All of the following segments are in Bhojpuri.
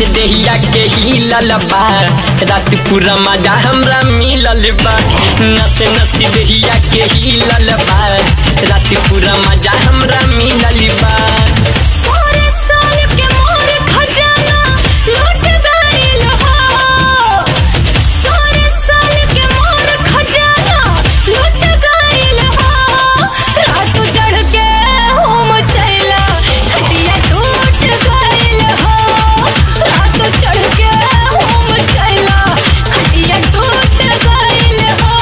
देहिया के हिलल बा रात पूरा मजा हमरा मिलल बा नस नस देहिया के हिलल बा रात पूरा मजा हमरा मिलल बा सारे साल के मोर खजाना लूट गइल हो सारे साल के मोर खजाना लूट गइल हो रात चढ़ के होम चैला खटिया टूट गइल हो रात चढ़ के होम चैला खटिया टूट गइल हो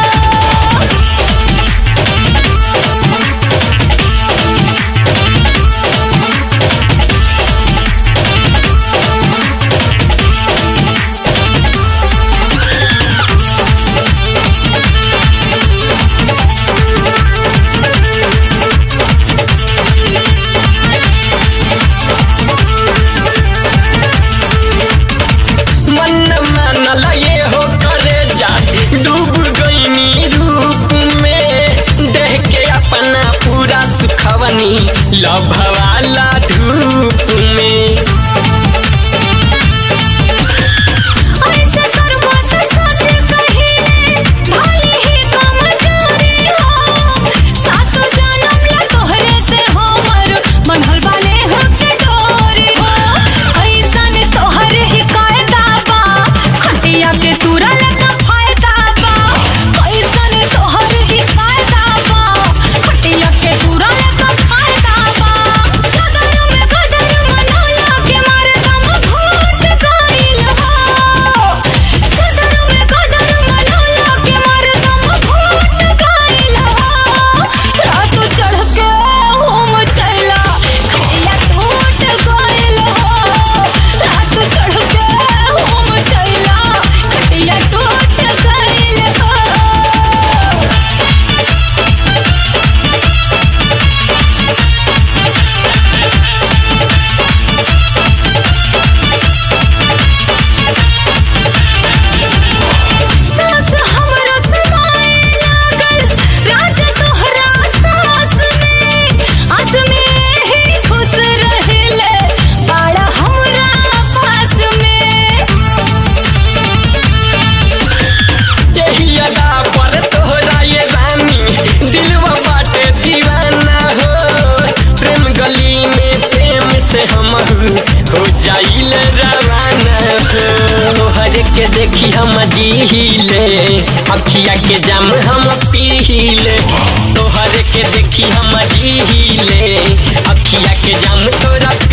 मन मानल ये हो करे जा डूब गईनी रूप में देह के अपना पूरा सुखवनी लभवाला धूप में ऐसे करबो त सच कहिले भले ही कमजोरी हो सातो जन्म ला तोहरे से हमर मनहल वाले हो के डोरी हो ऐसन तोहरे ही कायदा बा खटिया के तुरा लगा फायदा बा ऐसन तोहरे ही कायदा बा खटिया के तुरा लगा फायदा बा गदर में गदर मनौला के मारे दम घोट गइल हो गदर में गदर मनौला के मारे दम घोट गइल हो रात चढ़ के होम चला खटिया टूट गइल हो रात चढ़ के होम चला खटिया टूट गइल हो सास हमरा समाए लागल राज तोहरा सास में आस में ही खुश रहिले बाड़ा हमरा पास में यही अदा पर तोहरा ये रानी दिलवा बाटे दीवाना हो प्रेम गली में प्रेम से हम हो जाइल रवाना हो तोहर के देखी हम जीले अखिया के जाम हम पीले तोहर के देखी हम जीले अखिया के जाम तोरा